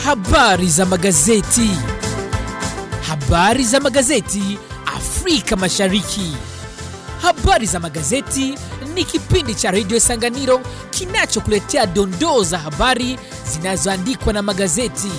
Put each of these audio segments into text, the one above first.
Habari za magazeti. Habari za magazeti Afrika Mashariki. Habari za magazeti ni kipindi cha redio Sanganiro kinachokuletea dondoo za habari zinazoandikwa na magazeti.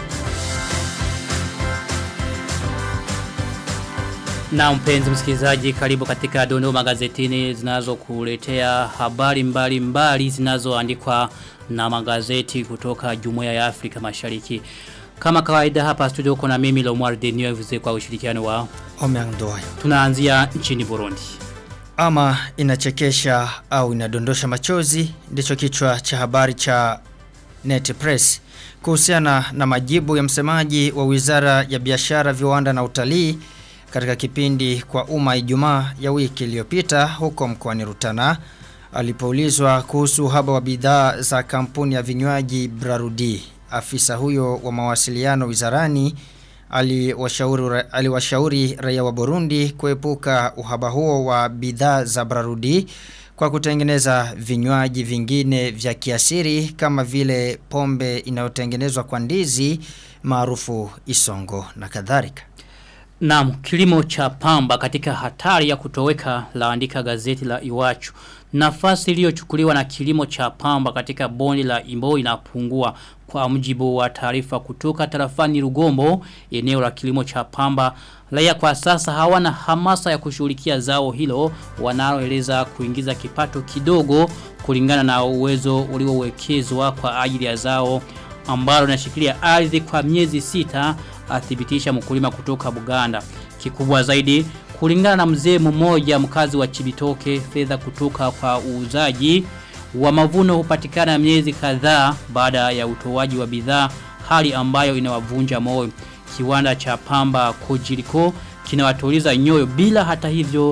Na mpenzi msikilizaji karibu katika dondoo magazetini zinazokuletea habari mbali mbali zinazoandikwa na magazeti kutoka Jumuiya ya Afrika Mashariki. Kama kawaida hapa studio kuna mimi Lomar Denio vize kwa ushirikiano wa Omeandoa. tunaanzia nchini Burundi. Ama inachekesha au inadondosha machozi ndicho kichwa cha habari cha Net Press kuhusiana na majibu ya msemaji wa Wizara ya Biashara, Viwanda na Utalii katika kipindi kwa umma Ijumaa ya wiki iliyopita huko mkoani Rutana alipoulizwa kuhusu uhaba wa bidhaa za kampuni ya vinywaji Brarudi. Afisa huyo wa mawasiliano wizarani aliwashauri aliwashauri raia wa Burundi kuepuka uhaba huo wa bidhaa za Brarudi kwa kutengeneza vinywaji vingine vya kiasiri kama vile pombe inayotengenezwa kwa ndizi maarufu isongo na kadhalika. Naam, kilimo cha pamba katika hatari ya kutoweka laandika gazeti la Iwachu. Nafasi iliyochukuliwa na kilimo cha pamba katika bonde la Imbo inapungua kwa mjibu wa taarifa kutoka tarafani Rugombo, eneo la kilimo cha pamba. Raia kwa sasa hawana hamasa ya kushughulikia zao hilo wanaloeleza kuingiza kipato kidogo kulingana na uwezo uliowekezwa kwa ajili ya zao ambalo linashikilia ardhi kwa miezi sita athibitisha mkulima kutoka Buganda. Kikubwa zaidi kulingana na mzee mmoja mkazi wa Chibitoke fedha kutoka kwa uuzaji wa mavuno hupatikana miezi kadhaa baada ya utoaji wa bidhaa hali ambayo inawavunja moyo. Kiwanda cha pamba Kojiriko kinawatuliza nyoyo bila hata hivyo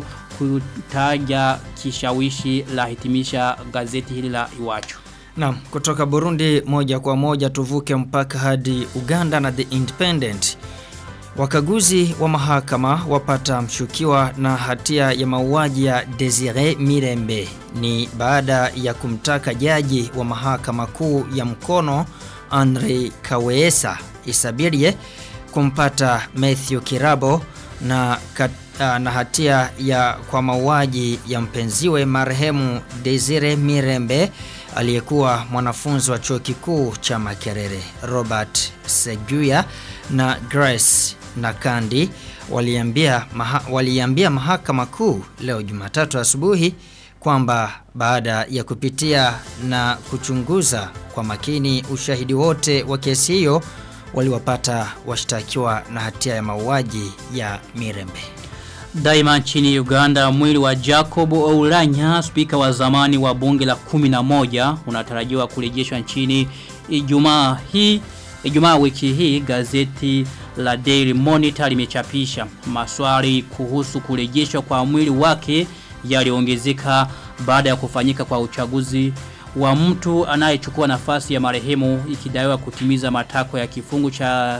kutaja kishawishi la hitimisha gazeti hili la Iwachu. Naam, kutoka Burundi moja kwa moja tuvuke mpaka hadi Uganda na The Independent. Wakaguzi wa mahakama wapata mshukiwa na hatia ya mauaji ya Desire Mirembe ni baada ya kumtaka jaji wa mahakama kuu ya mkono Andre Kaweesa Isabirie kumpata Matthew Kirabo na kat, na hatia ya kwa mauaji ya mpenziwe marehemu Desire Mirembe aliyekuwa mwanafunzi wa chuo kikuu cha Makerere Robert Seguya na Grace Nakandi waliambia maha, waliambia mahakama kuu leo Jumatatu asubuhi kwamba baada ya kupitia na kuchunguza kwa makini ushahidi wote wa kesi hiyo waliwapata washtakiwa na hatia ya mauaji ya Mirembe. Daima nchini Uganda mwili wa Jacob Oulanya spika wa zamani wa bunge la 11 unatarajiwa kurejeshwa nchini Ijumaa hii Ijumaa wiki hii gazeti la Daily Monitor limechapisha maswali kuhusu kurejeshwa kwa mwili wake yaliongezeka baada ya kufanyika kwa uchaguzi wa mtu anayechukua nafasi ya marehemu ikidaiwa kutimiza matakwa ya kifungu cha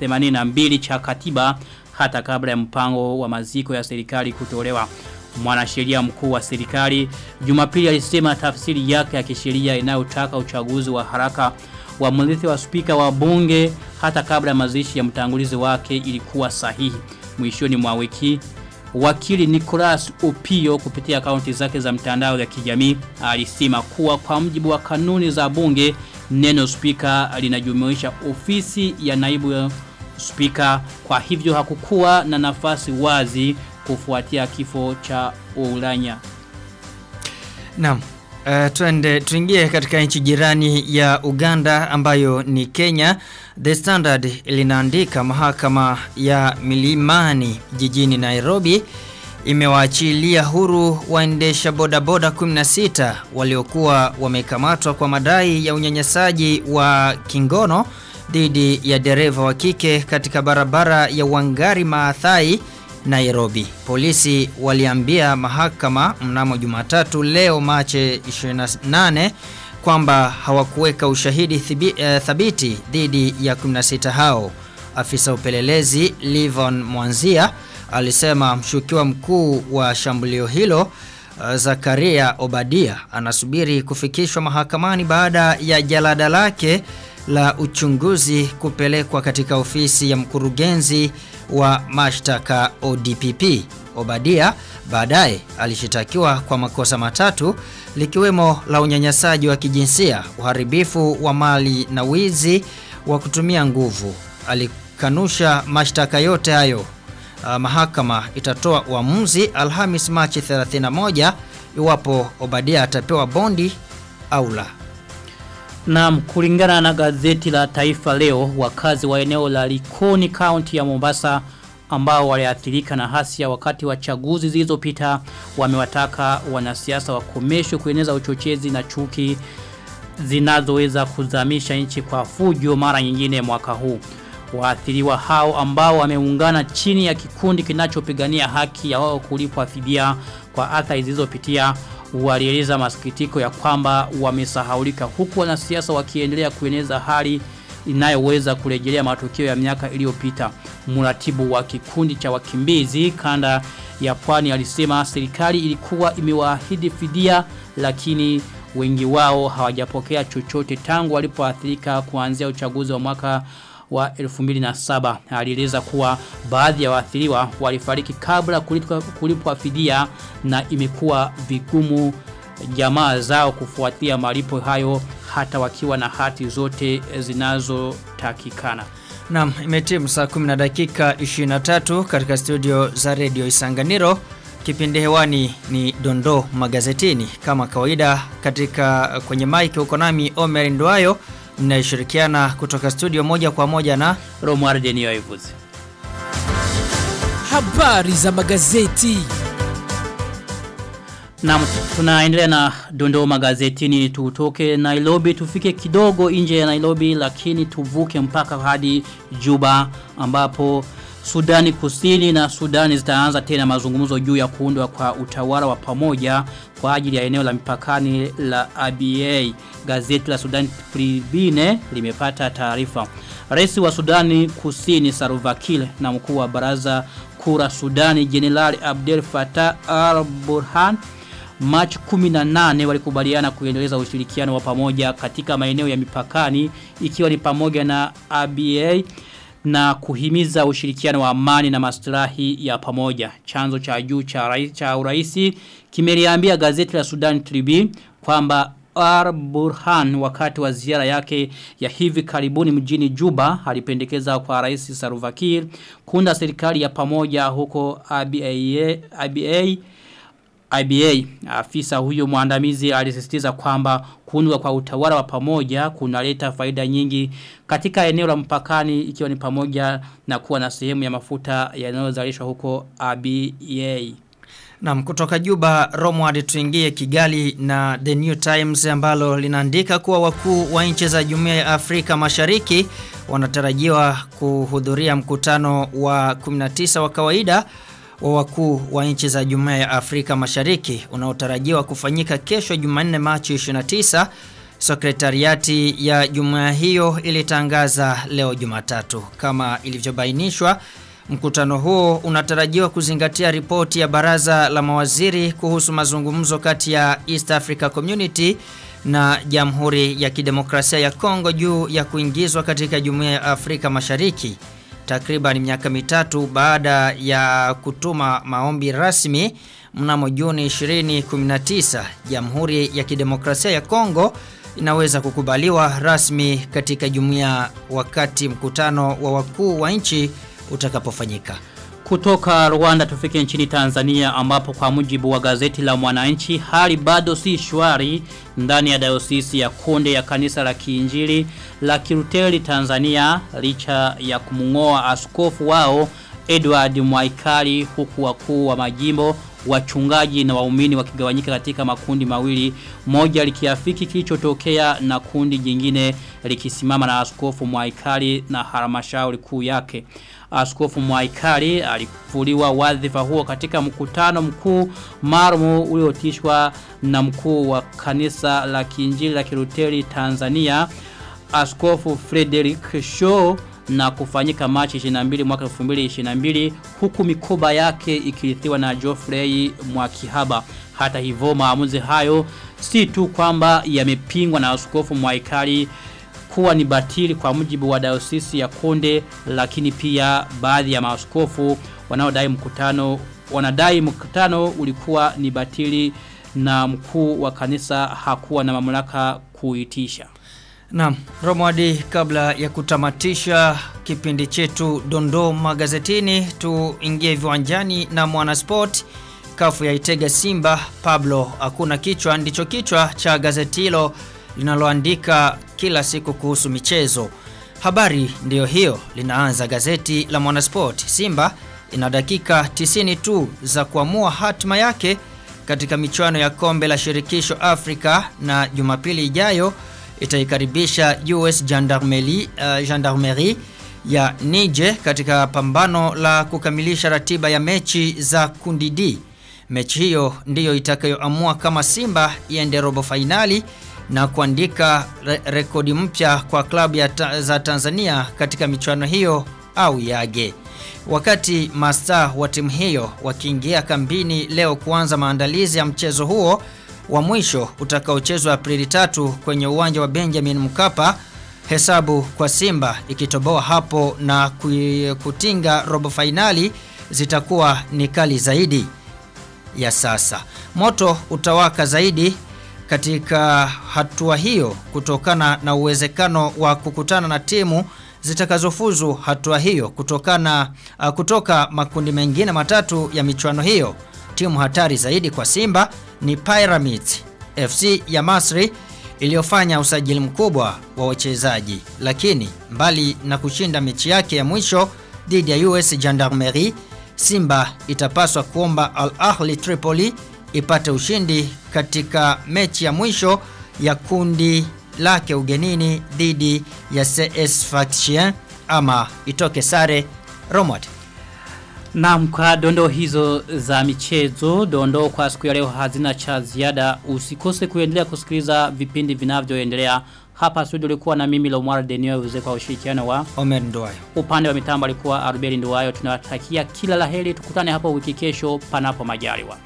82 cha katiba hata kabla ya mpango wa maziko ya serikali kutolewa. Mwanasheria mkuu wa serikali Jumapili alisema tafsiri yake ya kisheria inayotaka uchaguzi wa haraka wa mrithi wa spika wa bunge hata kabla ya mazishi ya mtangulizi wake ilikuwa sahihi. Mwishoni mwa wiki wakili Nicholas Opio kupitia akaunti zake za mtandao ya kijamii alisema kuwa kwa mjibu wa kanuni za bunge neno spika linajumuisha ofisi ya naibu spika kwa hivyo hakukuwa na nafasi wazi kufuatia kifo cha Oulanya. Naam. Uh, tuende tuingie katika nchi jirani ya Uganda ambayo ni Kenya. The Standard linaandika mahakama ya Milimani jijini Nairobi imewaachilia huru waendesha bodaboda 16 waliokuwa wamekamatwa kwa madai ya unyanyasaji wa kingono dhidi ya dereva wa kike katika barabara ya Wangari Maathai Nairobi. Polisi waliambia mahakama mnamo Jumatatu leo Machi 28 kwamba hawakuweka ushahidi thibi, uh, thabiti dhidi ya 16 hao. Afisa upelelezi Livon Mwanzia alisema mshukiwa mkuu wa shambulio hilo uh, Zakaria Obadia anasubiri kufikishwa mahakamani baada ya jalada lake la uchunguzi kupelekwa katika ofisi ya mkurugenzi wa mashtaka ODPP. Obadia baadaye alishitakiwa kwa makosa matatu likiwemo la unyanyasaji wa kijinsia, uharibifu wa mali na wizi wa kutumia nguvu. Alikanusha mashtaka yote hayo. Uh, mahakama itatoa uamuzi Alhamis Machi 31 iwapo Obadia atapewa bondi au la. Naam, kulingana na gazeti la Taifa Leo, wakazi wa eneo la Likoni County ya Mombasa ambao waliathirika na hasia wakati wa chaguzi zilizopita wamewataka wanasiasa wakomeshwe kueneza uchochezi na chuki zinazoweza kuzamisha nchi kwa fujo mara nyingine mwaka huu. Waathiriwa hao ambao wameungana chini ya kikundi kinachopigania haki ya wao kulipwa fidia kwa athari zilizopitia walieleza masikitiko ya kwamba wamesahaulika huku wanasiasa wakiendelea kueneza hali inayoweza kurejelea matukio ya miaka iliyopita. Mratibu wa kikundi cha wakimbizi kanda ya pwani alisema serikali ilikuwa imewaahidi fidia lakini wengi wao hawajapokea chochote tangu walipoathirika kuanzia uchaguzi wa mwaka wa 2007 alieleza kuwa baadhi ya waathiriwa walifariki kabla kulipwa, kulipwa fidia na imekuwa vigumu jamaa zao kufuatia malipo hayo hata wakiwa na hati zote zinazotakikana. Naam, imetimu saa 10 na dakika 23 katika studio za Radio Isanganiro. Kipindi hewani ni Dondo Magazetini. Kama kawaida katika kwenye mic uko nami Omer Ndwayo mnayeshirikiana kutoka studio moja kwa moja na Romuald Denio Ivuzi. Habari za magazeti. Na tunaendelea na dondoo magazetini tutoke Nairobi tufike kidogo nje ya Nairobi lakini tuvuke mpaka hadi Juba ambapo Sudani Kusini na Sudani zitaanza tena mazungumzo juu ya kuundwa kwa utawala wa pamoja kwa ajili ya eneo la mipakani la ABA. Gazeti la Sudani Tribune limepata taarifa. Rais wa Sudani Kusini Saruvakil na mkuu wa baraza kura Sudani Jenerali Abdel Fattah al-Burhan March 18 walikubaliana kuendeleza ushirikiano wa pamoja katika maeneo ya mipakani ikiwa ni pamoja na ABA na kuhimiza ushirikiano wa amani na maslahi ya pamoja. Chanzo cha juu cha rais cha uraisi kimeliambia gazeti la Sudan Tribune kwamba Ar Burhan wakati wa ziara yake ya hivi karibuni mjini Juba alipendekeza kwa rais Saruvakir kuunda serikali ya pamoja huko ABA, ABA IBA afisa huyo mwandamizi alisisitiza kwamba kuundwa kwa utawala wa pamoja kunaleta faida nyingi katika eneo la mpakani ikiwa ni pamoja na kuwa na sehemu ya mafuta yanayozalishwa huko ABA. Naam kutoka Juba Romward tuingie Kigali na The New Times ambalo linaandika kuwa wakuu wa nchi za Jumuiya ya Afrika Mashariki wanatarajiwa kuhudhuria mkutano wa 19 wa kawaida wa wakuu wa nchi za Jumuiya ya Afrika Mashariki unaotarajiwa kufanyika kesho Jumanne Machi 29. Sekretariati ya jumuiya hiyo ilitangaza leo Jumatatu kama ilivyobainishwa Mkutano huo unatarajiwa kuzingatia ripoti ya baraza la mawaziri kuhusu mazungumzo kati ya East Africa Community na Jamhuri ya Kidemokrasia ya Kongo juu ya kuingizwa katika Jumuiya ya Afrika Mashariki takriban miaka mitatu baada ya kutuma maombi rasmi mnamo Juni 2019 Jamhuri ya Kidemokrasia ya Kongo inaweza kukubaliwa rasmi katika jumuiya wakati mkutano wa wakuu wa nchi utakapofanyika. Kutoka Rwanda tufike nchini Tanzania ambapo kwa mujibu wa gazeti la mwananchi hali bado si shwari ndani ya dayosisi ya konde ya kanisa la kiinjili la Kiruteli Tanzania licha ya kumungoa askofu wao Edward Mwaikali huku wakuu wa majimbo wachungaji na waumini wakigawanyika katika makundi mawili moja likiafiki kilichotokea na kundi jingine likisimama na askofu Mwaikali na halmashauri kuu yake Askofu Mwaikali alifuliwa wadhifa huo katika mkutano mkuu marumu uliotishwa na mkuu wa kanisa la Kiinjili la Kiruteli Tanzania Askofu Frederick Shaw na kufanyika Machi 22 mwaka 2022 huku mikoba yake ikirithiwa na Geoffrey Mwakihaba. Hata hivyo maamuzi hayo si tu kwamba yamepingwa na askofu Mwaikali kuwa ni batili kwa mujibu wa dayosisi ya Konde lakini pia baadhi ya maaskofu wanaodai mkutano wanadai mkutano ulikuwa ni batili na mkuu wa kanisa hakuwa na mamlaka kuitisha. Naam, Romwadi kabla ya kutamatisha kipindi chetu Dondo magazetini tuingie viwanjani na Mwanasport kafu ya Itega Simba Pablo hakuna kichwa ndicho kichwa cha gazeti hilo linaloandika kila siku kuhusu michezo. Habari ndiyo hiyo linaanza gazeti la Mwanasport. Simba ina dakika 90 tu za kuamua hatima yake katika michuano ya kombe la shirikisho Afrika na Jumapili ijayo itaikaribisha US Gendarmerie, uh, Gendarmerie ya Niger katika pambano la kukamilisha ratiba ya mechi za kundi D. Mechi hiyo ndiyo itakayoamua kama Simba iende robo fainali na kuandika re rekodi mpya kwa klabu ya ta za Tanzania katika michuano hiyo au yage. Wakati masta wa timu hiyo wakiingia kambini leo kuanza maandalizi ya mchezo huo wa mwisho utakaochezwa Aprili tatu kwenye uwanja wa Benjamin Mkapa, hesabu kwa Simba ikitoboa hapo na kutinga robo fainali zitakuwa ni kali zaidi ya sasa. Moto utawaka zaidi katika hatua hiyo kutokana na uwezekano wa kukutana na timu zitakazofuzu hatua hiyo kutokana uh, kutoka makundi mengine matatu ya michuano hiyo. Timu hatari zaidi kwa Simba ni Pyramids FC ya Masri iliyofanya usajili mkubwa wa wachezaji, lakini mbali na kushinda mechi yake ya mwisho dhidi ya US Gendarmerie, Simba itapaswa kuomba Al Ahli Tripoli ipate ushindi katika mechi ya mwisho ya kundi lake ugenini dhidi ya CS Sfaxien ama itoke sare Romad. Naam kwa dondo hizo za michezo, dondo kwa siku ya leo hazina cha ziada. Usikose kuendelea kusikiliza vipindi vinavyoendelea. Hapa studio ulikuwa na mimi Lomar Denio uze kwa ushirikiano wa Omer Nduwayo. Upande wa mitambo alikuwa Arbeli Nduwayo. Tunawatakia kila laheri. Tukutane hapo wiki kesho panapo majaliwa.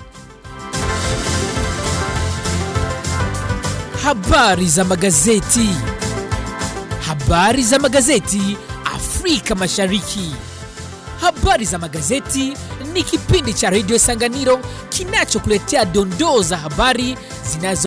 Habari za magazeti. Habari za magazeti Afrika Mashariki. Habari za magazeti ni kipindi cha Radio Sanganiro kinachokuletea dondoo za habari zinazo